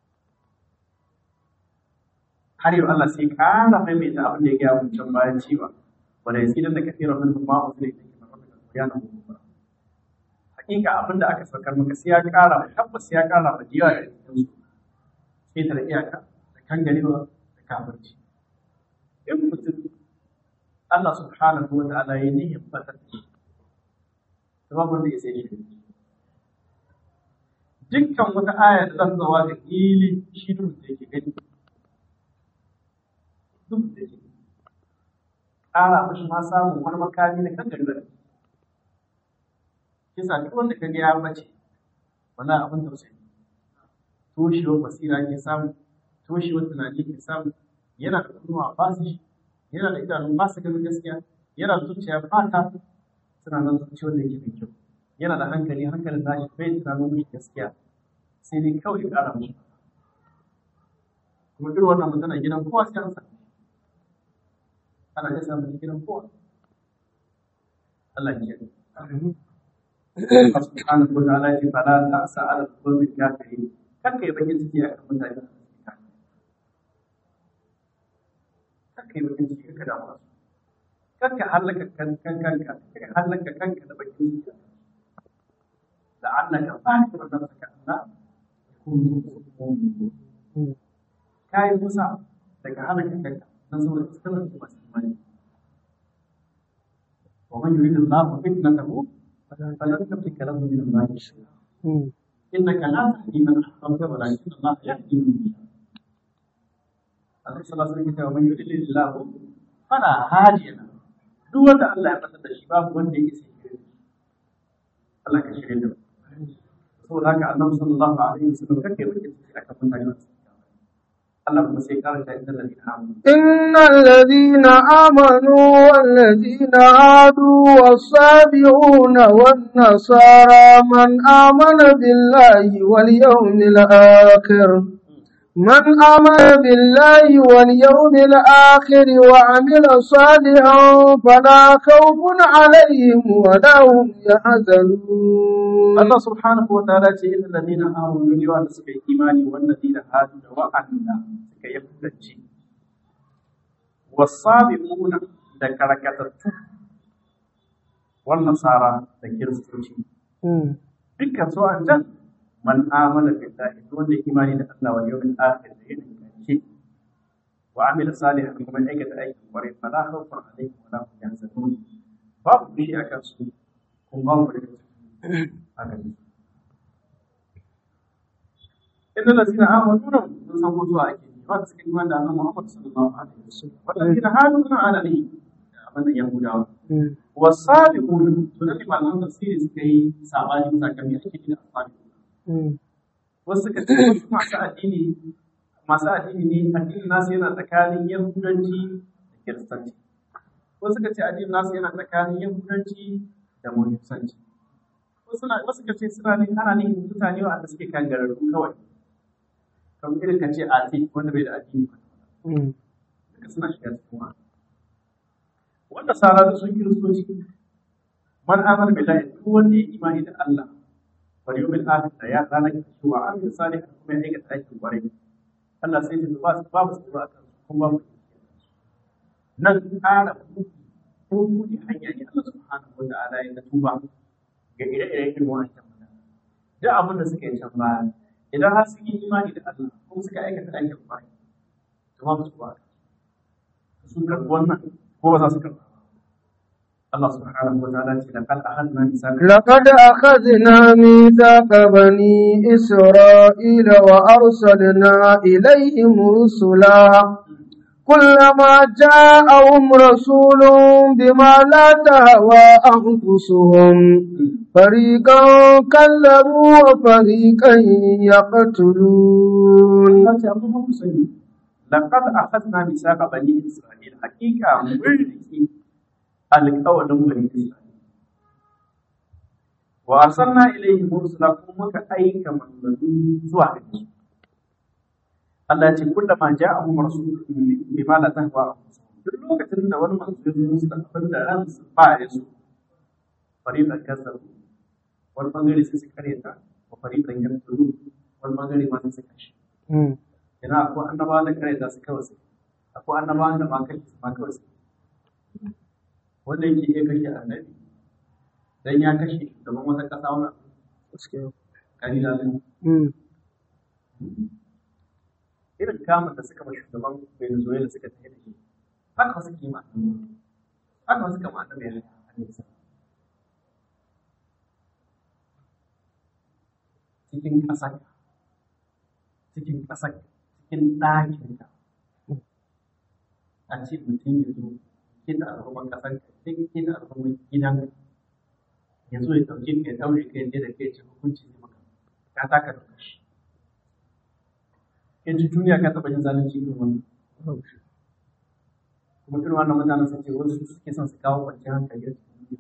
har yau Allah sai kara maimaita abin da ya gaya mun can bayan cewa wanda ya tsidan da kafira min ma mun zina ilaikum bi rabbikum ya na mu hakika abin da aka saukar maka sai ya kara tabbas ya kara da jiya da cikin su sai ta da iyaka da kan garewa da kafirci in mutum Allah subhanahu wa ta'ala ya nihin fatar da shi babu wanda ya sai shi dukkan wata aya da zan zawa da ili shi duk da yake gani duk da yake ƙara mashi ma samun wani makami na kan gari kisa duk wanda ka ga ya bace wani abin tausayi toshewar basira ke samu toshewar tunani ke samu yana da kunnuwa ba su shi yana da idanu ba su ganin gaskiya yana da zuciya ba ta suna nan zuciyar da yake da kyau yana da hankali hankalin da shi bai tunanin mai gaskiya sai dai kawai ya ƙara mishi kuma irin wannan magana gidan kowa sai an sami ana iya samun gidan kowa Allah ya yi Allah subhanahu wa ta'ala ya ce fala ta'sa ala qawmi kafirin kanka yi bakin ciki akan mutane kanka yi bakin ciki ka damu su kanka halaka kan kan kanka ka halaka kanka da bakin ciki da annaka fa'ika wa nafsaka Allah kai musa daga halaka kanka dan saboda kuskure da masu imani wa man yuridu Allah fitnatahu falan tamlika lahu min Allah shay'a innaka la tahdi man ahbabta walakin Allah yahdi man yasha Allah sallallahu alaihi wasallam man yuridu Allah fala hadiya lahu duk wanda Allah ya fasar da shi babu wanda yake sai Allah ka shirye da saboda haka annabi sallallahu alaihi wasallam kake bakin ciki akan mutane Allah kuma sai karanta inda ladina amanu إن الذين آمنوا والذين هادوا والصابئون والنصارى من آمن بالله واليوم الآخر من آمن بالله واليوم الآخر وعمل صالحا فلا خوف عليهم ولا هم يحزنون Allah subhanahu wa ta'ala ce inna ladina amanu ne wanda suka yi imani wannan ladina hadu da wa'anda suka yi kudanci wasabiquna da karakatattu wannan nasara da kiristoci dukkan su an jan man amana billahi wanda ya imani da Allah wal yawmil akhir da yin kanci wa amila salihan kuma aikata aikin kwarai fala khawfun alaihim wa la hum yahzanun babu bishi akan su kuma babu da haka ne inda da suna amanu nan mun san ko zuwa ake yi wanda suka yi wanda annabi Muhammad sallallahu alaihi wasallam wanda suna hadu suna ala ne abin yahudawa wasabiqun to da malaman tafsiri suka yi sabani bisa kan me ake nufi da asabiqun wasu suka ce wasu masu addini masu addini ne addinin nasu yana tsakanin yahudanci da kiristanci wasu suka ce addinin nasu yana tsakanin yahudanci da musulunci wasu ka ce suna ne ana ne mutane wanda suke kan gararru kawai kamar irin ka ce ati wanda bai da addini ba duka suna shiga cikin wa wanda sara da sun kiristoci man amana billahi duk wanda ya imani da Allah wal yawmil akhir da ya ranar kashi wa amin salih kuma ya aikata aikin kwarai Allah sai ya ba su babu tsoro akan su kuma babu nan ƙara ko buɗe hanya ne Allah subhanahu wa ta'ala ya tuba ga ire-iren irin wancan mutane. Duk abin da suka yi can baya, idan har sun yi imani da Allah ko suka aikata aikin kwarai, to ba su ba. Sun karɓi wannan ko ba za su karɓa. Allah subhanahu wa ta'ala ce laqad akhadna mithaqa لقد أخذنا ميثاق بني إسرائيل وأرسلنا إليهم رسلا كلما جاءهم رسول بما لا تهوى أنفسهم فريقا كذبوا وفريقا يقتلون Allah ce amma ku sani laqad akhadna misaqa bani isra'il hakika mun riki alƙawarin bani isra'il wa arsalna ilayhim rusula kuma muka aika manzanni zuwa gare su Allah ya ce kullama ja'ahum rasulun bima la tahwa duk lokacin da wani manzo ya zo musu da abin da ran su ba ya so fariqan kazzabu wani bangare sai su karyata wa fariqan yaqtulu wani bangare ma sai su kashe Yana akwai annabawa da kare da su kawai sai. Akwai annabawa da ma kai su ma kawai sai. Wanda yake iya kashe annabi. Dan ya kashe gaban wata ƙasa wani kari da zai. Irin kamun da suka ma shugaban Venezuela suka tafi da shi. Haka wasu kima. Haka wasu kama annabi ya halitta. Cikin ƙasa cikin ƙasar cikin ɗakin ka a ce mutum ya zo kina al'umman ƙasar ka cikin kina al'umman gidan ya zo ya ɗauke ka ya ɗaure ka yadda da kai ce hukunci ne maka ka taka da kashi yanzu duniya ka taɓa yin zalunci irin wannan kuma irin wannan mutanen sun ce wasu suke son su kawo kwanciyar hankali a cikin duniya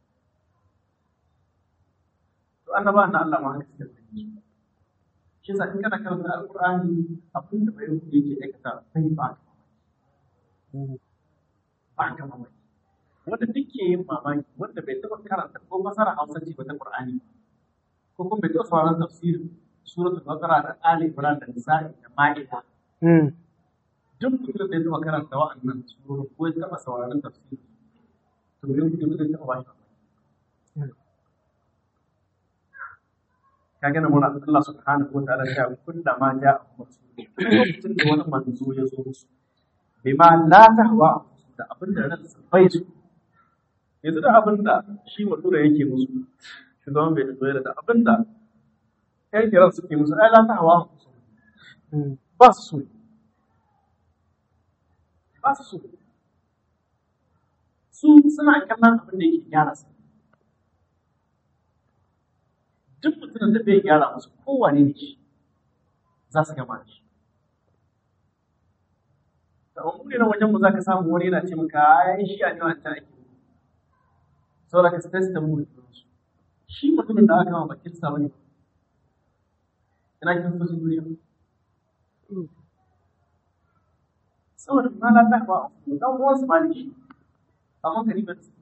to annabawan na Allah ma haka suke zalunci shi yasa in kana karanta alqur'ani abin da bai rubuce yake aikata sai ba ba ka mamaki wanda duk ke yin mamaki wanda bai taɓa karanta ko masara hausa ce ba ta qur'ani ko kuma bai taɓa sauraron tafsirin suratul baqara da ali imran da nisa'i da ma'ida duk mutum da ya taɓa karanta wa'annan surori ko ya taɓa sauraron tafsirin to bai rubuce ba zai taɓa ba shi kaga na mura Allah subhanahu wa ta'ala ya kulla ma ja lokacin da wani manzo ya zo musu bima la tahwa da abin da ran su bai su yanzu da abin da shi mutura yake musu shugaban bai zo da abin da ƴan kiran suke musu ai la tahwa ba su so ba su so su suna kallon abin da yake gyara su duk mutumin da bai gyara musu kowane ne shi za su gama da shi. Da wani na wajen mu za ka samu wani yana ce maka ya shi a ne wancan ake mu. Saboda ka sai da mu da su. Shi mutumin da aka kama bakin sa wani ina kin so shi duniya. Saboda na lata ba dan uwan su ma ne shi. Amma karibar su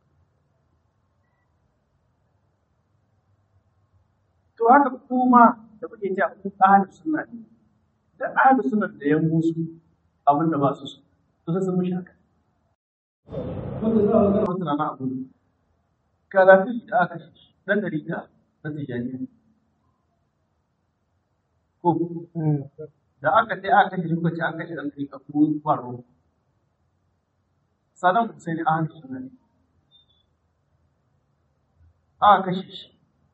to haka kuma da kuke cewa ku ahlu sunna ne da ahlu sunna da ya musu abin da ba su so to sai sun mushi haka wanda za a ga wasu na abu karafi da aka shi dan dari da na tijaniya ko da aka sai aka kashe kuka ce an kashe dan dari ka ku kwaro Saddam Hussein ahlu sunna ne aka kashe shi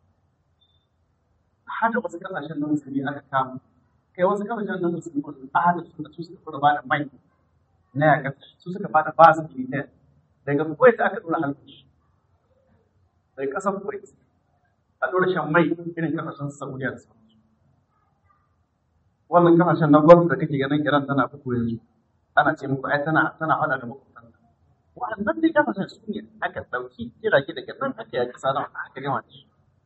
hada wasu kasashen na musulmi aka kama kai wasu kasashen na musulmi wanda a hada su da su suka fara bada mai na yaƙar su suka bada ba su militar daga kuwait aka dora halkushi daga ƙasar kuwait a dora shan mai irin kasashen saudiya da sauransu wannan kasashen na gwamnati da kake ganin iran tana buku yanzu ana ce muku ai tana tana hada da makwabtan wa'annan dai kasashen su ne aka ɗauki jirage daga nan aka yaƙi sadan aka gama da shi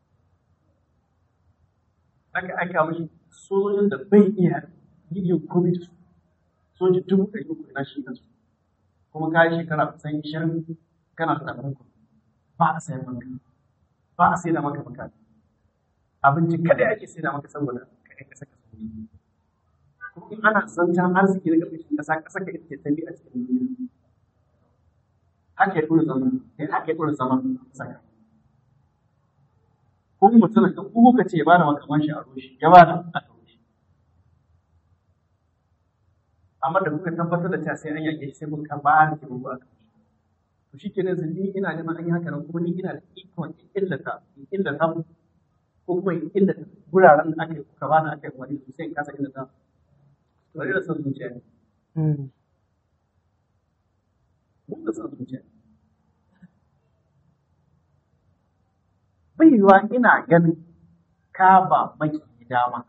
aka aika mashi sojojin da bai iya yin komai da su soji dubu ɗari uku ina shi da su kuma ka yi shekara kusan ishirin kana da ɗan ba a sayan maka ba a sai da maka maka abinci kadai ake sai da maka saboda ka kai kasa kasa kuma in ana zancen arziki na ƙarƙashin ƙasa ƙasa ka ita tafi a cikin duniya haka ya ɗora zama haka ya ɗora zama saka ko mutum ka ko ka ce ya bada makaman shi a roshi ya bada a roshi amma da kuka tabbatar da cewa sai an yake shi sai kuka ba da ke rubu a kan to shi kenan zan ni ina neman an yi haka nan kuma ni ina da ikon in illata in illata mu ko kuma in illata guraren da aka yi kuka bani aka yi wani su sai in kasa illata to da son zuciya ne mun da son zuciya bai yiwa ina ganin ka ba maki dama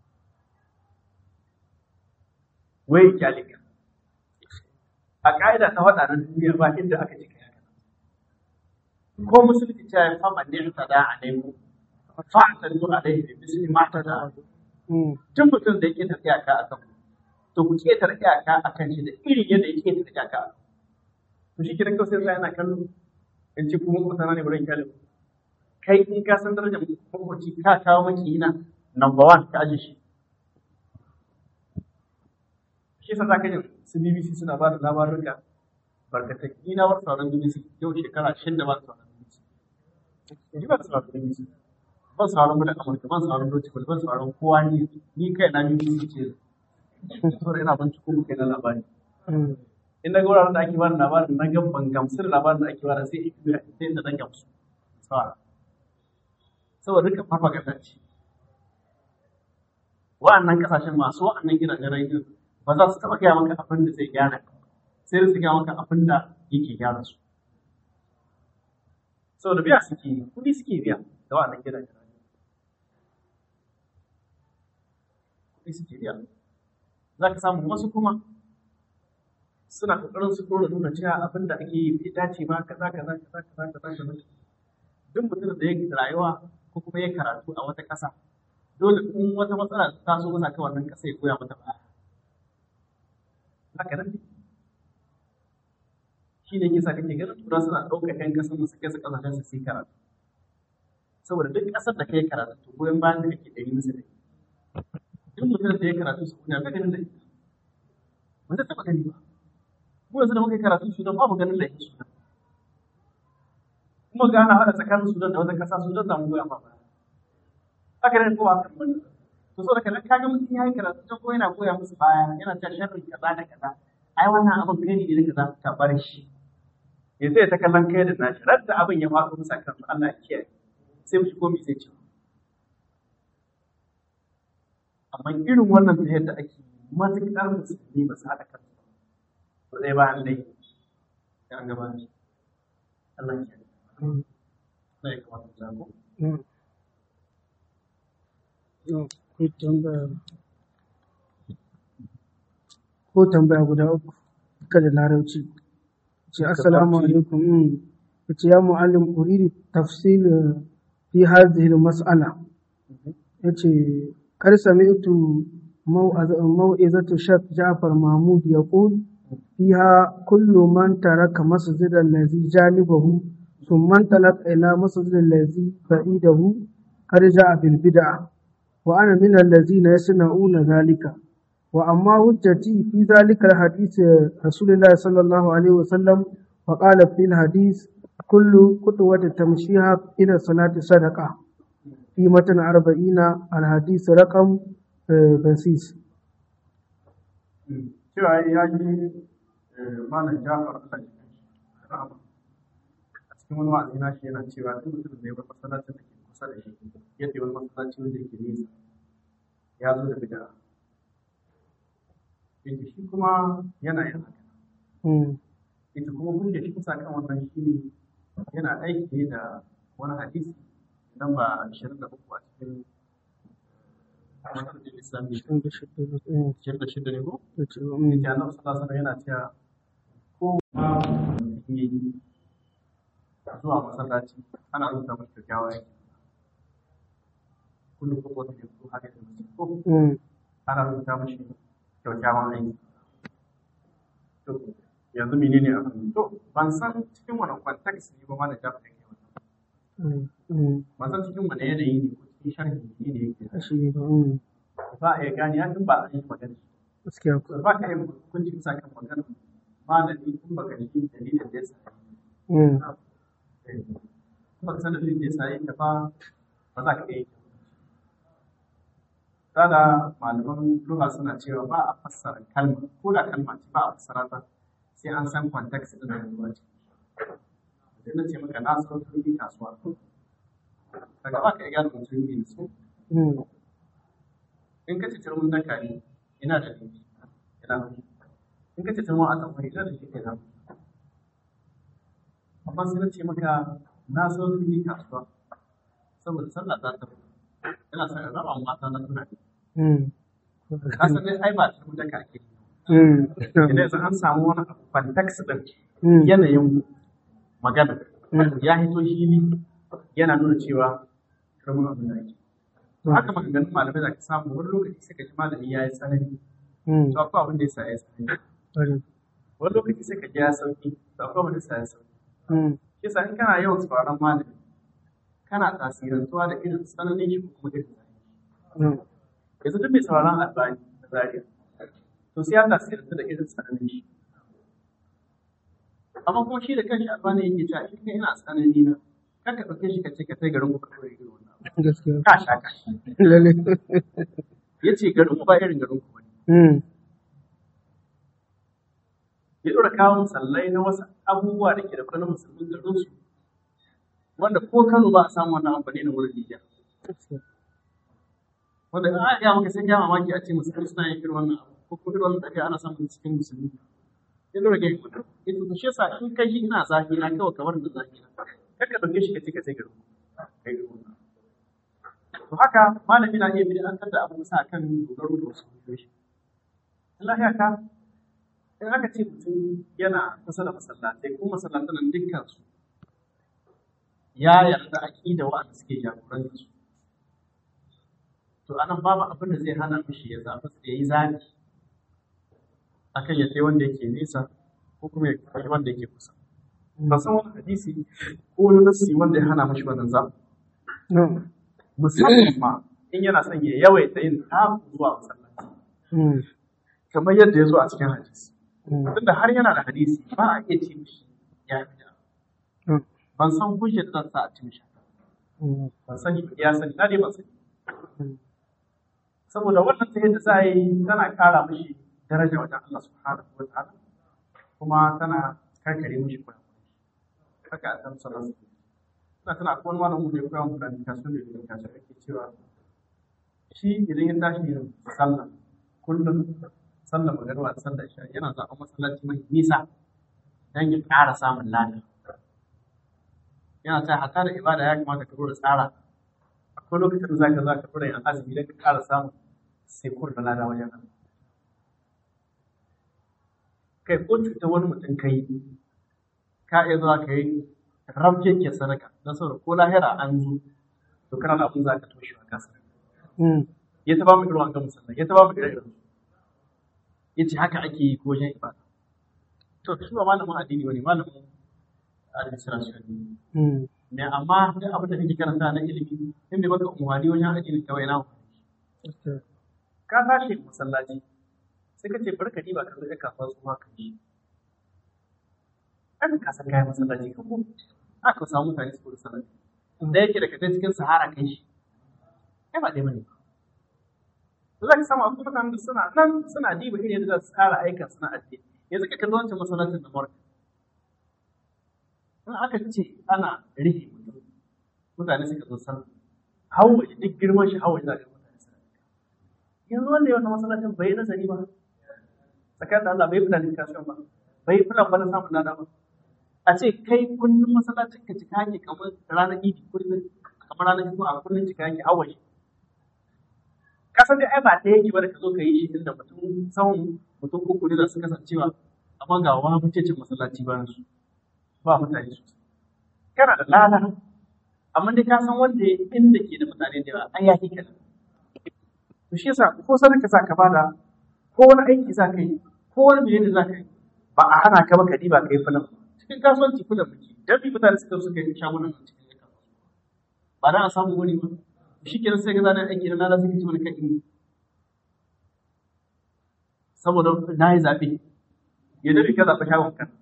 wai kyalika a ƙa'ida ta faɗa na duniya ba inda aka ce kai ko musulunci ta yi fama ne ta da a nemo fa'ata zuwa alaihi bi misli ma ta da tun mutum da yake tafiya ka akan to ku ke tafiya ka akan shi da irin yadda yake tafiya ka to shi kiran kawai sai yana kallo in ci kuma mutane ne wurin kyalin kai in ka san darajar makwabci ka kawo maki na number one ka aje shi shi sa zaka jin su BBC suna ba da labaruka barkatai ni na wasu sauran BBC yau shekara shida ba sauran BBC ni ba sauran BBC ban sauran mu da Amurka ban sauran Deutsche Welle ban sauran kowa ni ni kai na BBC ce saboda ina binciko mu kai na labari in na ga wuraren da ake bada labarin na ga ban gamsu da labarin da ake bada sai sai inda na gamsu sawa saboda duka propaganda ce wa'annan kasashen masu wa'annan gidajen rediyo ba za su taɓa gaya maka abin da zai gyara sai da su gaya maka abin da yake gyara su saboda biya suke yi kuɗi suke biya da wa'annan gidajen rediyo kuɗi suke biya za ka samu wasu kuma suna ƙoƙarin su ɗora nuna cewa abin da ake yi bai dace ba kaza kaza kaza kaza kaza kaza duk mutumin da ya rayuwa ko kuma ya karatu a wata ƙasa dole in wata matsala ta so masa kan wannan ƙasa ya koya mata baya haka nan shi ne kisa kake ganin tura suna ɗaukar ƴan ƙasar su kai su ƙasashen su yi karatu saboda duk ƙasar da kai karatu to goyon bayan da kake ɗari musu ɗari duk mutumin da ya karatu su kuna ganin da ita ba zai taɓa gani ba mu yanzu da muka yi karatu sudan ba mu ganin da ita sudan kuma ga ana haɗa tsakanin sudan da wata ƙasa sudan za mu goya ma baya haka ne kowa kan wani to so da kana kaga mutum ya yi karatu ta ko yana goya musu baya yana ta sharri kaza da kaza ai wannan abin gani ne da kaza ka bar shi ya zai ta kallon kai da nashi radda abin ya faɗo musa kan Allah ya kiyaye sai mu shigo mi sai ce amma irin wannan ta yadda ake matuƙar musulmi ba su haɗa kansu ba zai ba dai ya gaba ne Allah ya kiyaye Allah ya kamata mu zago Ko tambaya ko tambaya guda uku duka da larabci. Ce assalamu alaikum. mm. Yace ya muallim uridu tafsil fi hadhihi al-mas'ala. Yace kar sami'tu موعظة الشيخ جعفر محمود يقول فيها كل من ترك مسجد الذي جانبه ثم انطلق إلى مسجد الذي بعيده قد جاء بالبدعة وأنا من الذين يصنعون ذلك وأما حجتي في ذلك الحديث رسول الله صلى الله عليه وسلم وقال في الحديث كل خطوة تمشيها إلى الصلاة صدقة في متن أربعين الحديث رقم basis. Cewa ya ji malam Jafar Allah ya rahama. A cikin wani wa'azi na shi yana cewa duk mutum da ya bar masallacin da ke kusa da shi yadda wani masallaci wanda yake nesa ya zo da bid'a. Yake shi kuma yana yin haka. Yake kuma hujja shi kusa kan wannan shi ne yana aiki ne da wani hadisi idan ba 23 a cikin Masallacin Islamiyya. Ciyar da shida ne ko? Yake annabi sallallahu alaihi yana cewa ko ma mutum ya yi zuwa masallaci ana rubuta masa kyakkyawa yake. Kullum ko wata ke ko haka da mutum ko ana rubuta mashi kyakkyawan aiki. To yanzu menene abin? To ban san cikin wani context ne ba ma da jafa yake wannan. Ban san cikin wani yanayi ne ko cikin sharhi ne ne yake. Shi ne ba. Ba a iya gane ya ba a yi magana. Gaskiya ko. ba ka yi hukunci bisa kan maganar malami kun baka ji dalilin da ya sa kuma ka san dalilin da ya sa yin ba ba za ka iya yi Sada malaman lugha suna cewa ba a fassara kalma ko da kalma ce ba a fassara ta sai an san context din da ruwa ce. Idan na ce maka na san turmi kasuwa daga ba ka iya gane mutum ne su in ka ce turmin daka ne ina da laifi ina in ka ce turmin a tamfari ina da laifi ina amma sai na ce maka na so su yi kasuwa saboda sallah za ta ina son in raba mata na tunani ka san dai ai ba ta da kake idan yanzu an samu wani abu context din yanayin magana ya hito shi ne yana nuna cewa karamin abin da ake haka maganganun malamai da ka samu wani lokaci sai ka ji malami ya yi tsanani to akwai abin da ya sa ya tsanani wani lokaci sai ka ji ya sauki to akwai abin da ya sa ya sauki shi sa in kana yawan sauraron malami kana tasirantuwa da irin tsananin shi ko kuma irin tsanani yanzu duk mai sauraron albani da zariya to sai ya tasirantu da irin tsananin shi amma kuma shi da kanshi albani yake cewa in kai ina tsanani na kan ka ɗauke shi ka ce ka kai garin ku ka kawai irin wannan gaskiya ka sha ka shi lalle ya ce garin ku ba irin garin ku bane ya ɗora kawo musallai na wasu abubuwa da ke da kwanan musulmin garin su wanda ko Kano ba a samu wannan amfani na wurin Nijar wanda a ya maka sai ya mamaki a ce musulmi suna yin irin wannan abu ko kuma irin wannan tafiya ana samun cikin musulmi ya ɗora ga yin ya to shi yasa in kai shi ina zafi na kawai kamar da zafi na kar ka ɗauke shi ka ce ka sai garin ku kai garin ku To haka malami na iya bid'antar da abu sa kan dogaro da wasu hujjoji. Allah ya ka in aka ce mutum yana kusa da masallatai ko masallatan nan dukkan su ya yarda aqida wa'anda suke jagorantar su. To anan babu abin da zai hana mishi ya zaɓi ya yi zaɓi akan ya kai wanda yake nesa ko kuma ya kai wanda yake kusa. Ba san wani hadisi ko wani nasi wanda ya hana mishi wannan zaɓi. musamman ma in yana son ya yawaita yin taku zuwa masallaci kamar yadda ya zo a cikin hadisi tunda har yana da hadisi ba a iya ce mishi ya fi da ban san hujjar da sa a ci mishi ban sani ba ya sani na dai ban sani saboda wannan ta yadda za a yi tana ƙara mishi daraja wajen Allah subhanahu wa ta'ala kuma tana karkare mishi kurakurai haka a san sallallahu alaihi ina tana akwai wani malamin da ya koya mu planification da planification ake cewa shi idan ya tashi yin sallah kullum sallah magana da sallah isha yana zaɓen masallaci mai nisa don ya ƙara samun lada yana ta hata da ibada ya kamata ka da tsara akwai lokacin da zaka za ka dora yin azumi don ka ƙara samun sai da lada wajen Allah kai ko cuta wani mutum kai ka iya zuwa ka yi rabke ke sadaka don saboda ko lahira an zo to kana da abin za ka toshe wa kasa ya ta ba mu irin wannan musallan ya ta ba mu irin irin ya ce haka ake yi ko wajen ibada to shi ba malamin addini bane malamin administration ne ne amma duk abin da kake karanta na ilimi in bai baka umarni wajen addini kawai na ka tashi masallaci sai ka ce barka ni ba ka zo ka kasuwa su ma ka yi an ka san kayan masallaci ka ko aka samu mutane su kula sanar da yake da kaje cikin sahara kai shi ai ba dai bane to za ka samu akwai mutanen da suna nan suna diba irin yadda za su tsara aikin suna addini yanzu ka kalli wancan masallacin da marka in aka ce ana rihe mutum mutane suka zo sallah hawa duk girman shi hawa za ka mutane suna yanzu wanda ya wannan masallacin bai yi nazari ba tsakanin da Allah bai planification ba bai plan ba na samun lada ba a ce kai kullum masallacin ka cika yake kamar ranar idi kullum kamar ranar juma'a a kullum cika yake hawa shi kasan dai ai ba ta yake ba da ka zo ka yi shi inda mutum sahun mutum uku ne za su kasancewa amma ga wani mutuncin masallaci bayan su ba mutane sosai kana da lada amma dai ka san wanda inda ke da mutane da yawa an yaki kenan to shi yasa ko sadaka za ka bada ko wani aiki za ka yi ko wani menene za ka yi ba a hana ka ba ka diba ka yi filan cikin kasuwanci filan muke dan bi mutane suka suka yi shagunan a cikin kasuwa ba dan a samu wani ba shi kenan sai ga zanen aiki na lada suka ci wani kan saboda na yi zaɓe ya dabi ka zaɓa shagon kan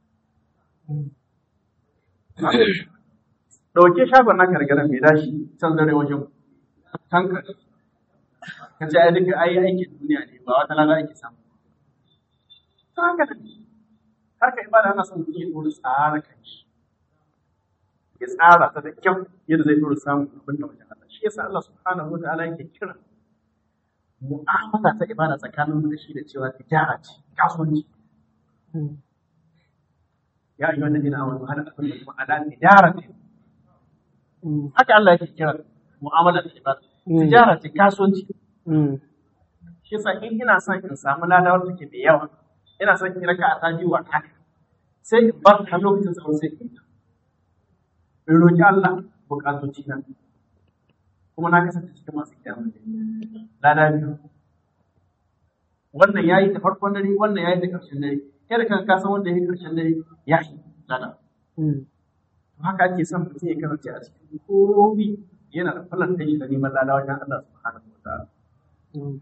ɗauke shagon naka daga nan mai dashi can dare wajen tanka ka ce ai duka ai aikin duniya ne ba wata lada ake samu ta haka ne har ka ibada ana son mutum ya ɗora tsara kan shi ya tsara ta da kyau yadda zai ɗora samun abin da wajen Allah shi yasa Allah subhanahu wa ta'ala yake kira mu'amala ta ibada tsakanin da shi da cewa tijara ce kasuwanci ya ayyuhan ladina amanu hal adullukum ala tijaratin Mm. haka Allah yake kira mu'amala da ibada Mm. tijara ce kasuwanci Mm. shi yasa in ina son in samu ladawar take da yawa ina son in raka a taji wa haka sai in bar ta lokacin tsawon sai in in roki Allah bukatoci na kuma na kasance cikin masu kiyamun lada biyu wannan yayi da farkon dare wannan yayi da ƙarshen dare kai da kanka san wanda yayi ƙarshen dare ya yi lada Mm. haka ake son mutum ya kasance a cikin komai yana da falanta shi da neman lada wajen Allah subhanahu wa ta'ala Mm.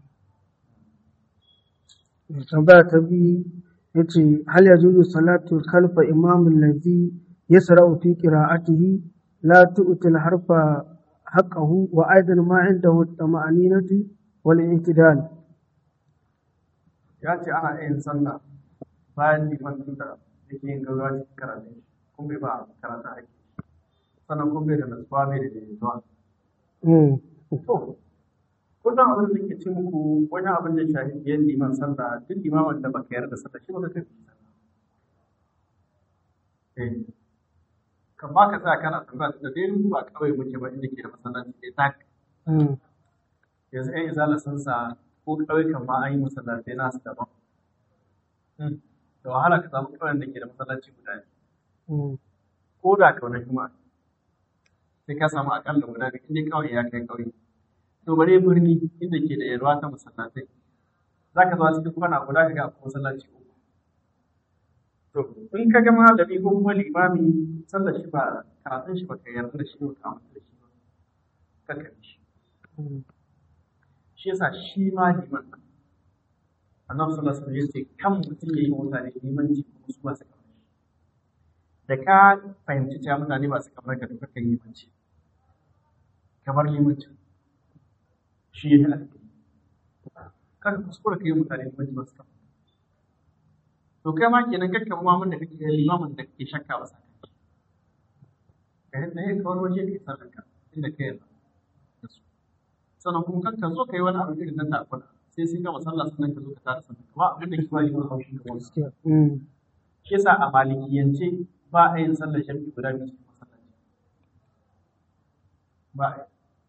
tambaya ta biyu ya ce hal ya juzu salatu kalfa imamun lazi ya sara'u fi qira'atihi la tu'til harfa haqqahu wa aidan ma indahu tama'aninati wal i'tidal ya ce ana yin sallah bayan liman din da yake yin gaggawa cikin karatun kun bai ba karatun ake sannan kun bai da nasuwa bai da daidaituwa Mm. to kullum abin da ke ce muku wani abin da shafi biyan liman sallah duk limamin da baka yarda sallah shi baka kai sallah eh kan ba ka sa kana sallah da dai mu ba kawai muke ba inda ke da masallaci dai tak Mm. yanzu ɗan izala sun sa ko ƙauyukan ma an yi masallatai nasu daban da wahala ka samu ƙauyen da ke da masallaci guda ne Mm. ko da kaunar juma'a sai ka samu akalla guda biyu inda kawai ya kai ƙauye to bare birni inda ke da yalwa ta masallatai za ka zo a cikin kwana guda ka ga akwai masallaci uku to in ka ga malami ko kuma limami sallar shi ba karatun shi ba ka yarda da shi ba ka amince da shi ba ka kabi shi Mm. shi yasa shi ma liman nan annabi sallallahu alaihi wasallam yace kan mutum yayi wa mutane limanci kuma su ba su kamar shi da ka fahimci cewa mutane ba su kamar ka duka kai limanci kamar limanci shi ya alƙi kan kuskura kai mutane limanci ba su kamar to kai ma kenan kakka ma mun da kake da limamin da kake shakka ba sa kai ka yadda ya kawar waje kai sallar ka inda kai yarda da su sannan kuma kan ka zo ka yi wani abu irin na takuna sai sun gama sallah sannan ka zo ka tada sannan ba abin da ke ba liman haushi ga wani Gaskiya. Mm. shi yasa a malikiyance ba a yin sallar shafi guda biyu cikin masallaci ba a yi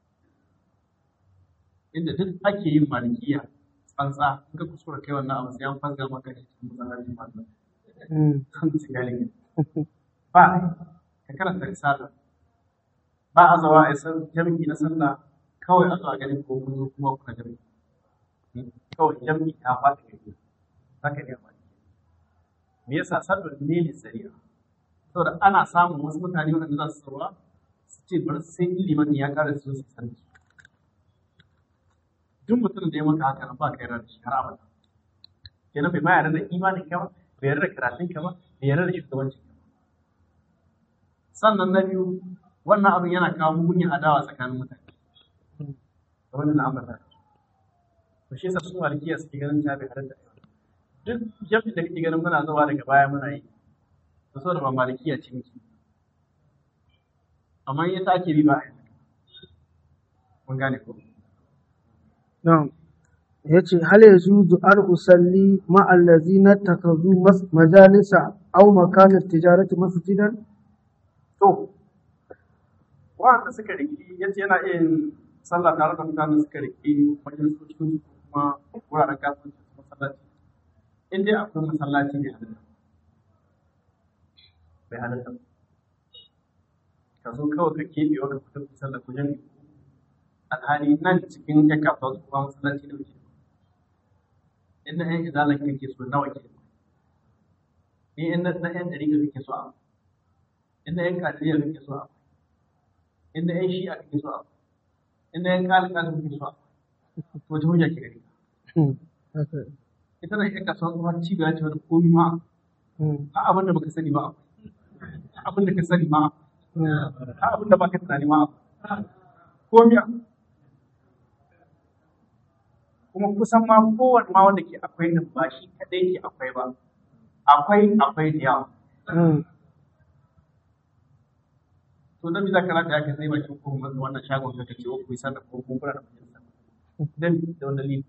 inda duk ake yin malikiya tsantsa in ka kuskura kai wannan abu sai an fasga maka shi cikin masallaci masu Mm. kan sigalin ba a yi ka karanta risala ba a zawa a yi san- jami'i na sallah kawai a zuwa ganin ko kun zo kuma kuna jami'i kawai jami'i ta faɗi gari za ka iya malikiya me yasa sallar ne ne tsariya saboda ana samun wasu mutane waɗanda za su sauwa su ce bari sai in liman ya ƙara su zo su san su duk mutum da ya maka haka nan ba ka yarda da shi har abada kenan bai ma yarda da imanin ka ba bai yarda da karatun ka ba bai yarda da shugabancin ka ba sannan na biyu wannan abin yana kawo mugunyar adawa tsakanin mutane da wannan ambata to shi yasa su malikiya suke ganin ta bai halatta duk jami'in da kake ganin muna zuwa daga baya muna yi to saboda ba malikiya ce muke amma in ita ake bi ba a yi mun gane ko Na'am. Ya ce, Hal ya zuzu an usalli ma'allazi na takazu mas- majalisa au makanar tijarati masjidan? to wanda suka riki yace yana iya yin sallah tare da mutanen suka riki wajen su cikin su kuma wuraren kasuwanci su masallaci in dai akwai masallaci ne halatta bai halatta ba. ka zo kawai ka keɓe wa ka fita ku sallah ku jami'i alhali nan cikin ya kafa su kuma masallaci da wuce inda yan izalan kake so nawa ke ni inda na yan ɗari kake so a inda yan kadiriya kake so a inda yan shi'a kake so a inda yan kalika kake so a wace hujja ke gari Hmm. Haka. ita na yan kasuwa kuma cibiya ce wani komi ma Hmm. ha abin da baka sani ba ha abin da ka sani ma Hmm. ha abin da baka tunani ma komi kuma kusan ma kowane ma wanda ke akwai nan ba shi kadai ke akwai ba akwai akwai da yawa Hmm. to dan bisa kana da yake sai bakin ko wannan shagon ka kace ko kuyi sanar ko kun fara da majalisa dan da wannan lili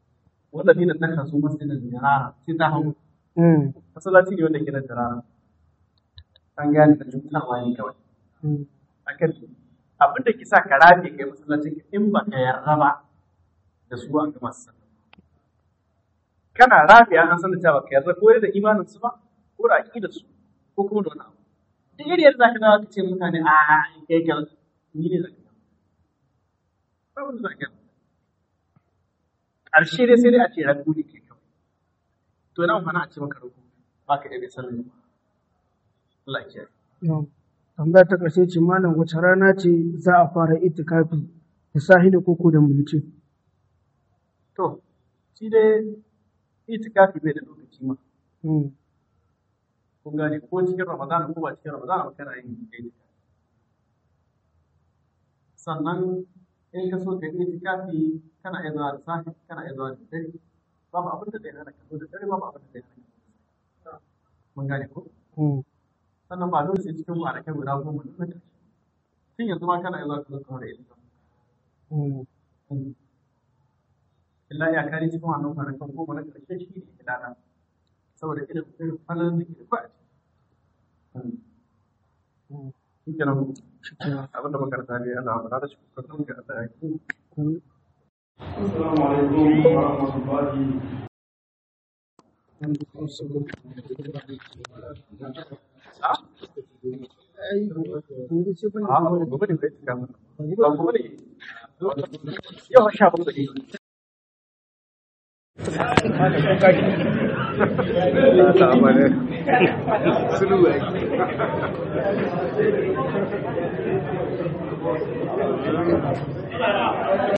wannan lili ta kasu masjidin jirara sai ta hawo Hmm. masallaci ne wanda ke da jirara an gane da cutarwa ne kawai mm, akan abin da ke sa ka rafe kai masallacin ka in ba ka yarda ba da su an gama sallah kana rafe an san da cewa ka yarda ko da imanin su ba ko da aqidar su ko kuma da wani abu duk irin yadda zaka dawo ka ce mutane a in kai ka ni ne zaka ba wani zaka ƙarshe dai sai dai a ce rabu ne kai kawai to ina amfani a ce maka ruku ba ka iya sallah Allah ya kiyaye yau. tambaya ta ƙarshe ce malam wace rana ce za a fara itikafi da sahili koko da mulki To, shi dai itikafi bai da lokaci ma. Mm, Kun gane ko cikin Ramadan ko ba cikin Ramadan ba kana yin itikafi. Sannan in ka so ka yi itikafi kana iya zuwa da safe, kana iya zuwa da dare. Babu abin da zai hana ka zo da dare, babu abin da zai hana ka zo da safe. Mun gane ko? mm, Sannan ba dole sai cikin kwanakai guda goma na ƙarshe. Tun yanzu ma kana iya zuwa ka zo kamar da itikafi. mm, illa ya kare cikin wannan kwanakan goma na ƙarshe shi ne ilana saboda irin irin falon da ke da kwa a ciki. mm. Shi ke nan Shikenan. abin da makaranta ne ana amfana da shi ko kan ga Allah ya yi. Mm, السلام عليكم ورحمة الله ai, gobe sai ban A gobe ne kai tuka mana. Ba gobe ne. Yau sha bakwai ne. Ta amane. Sulu ai.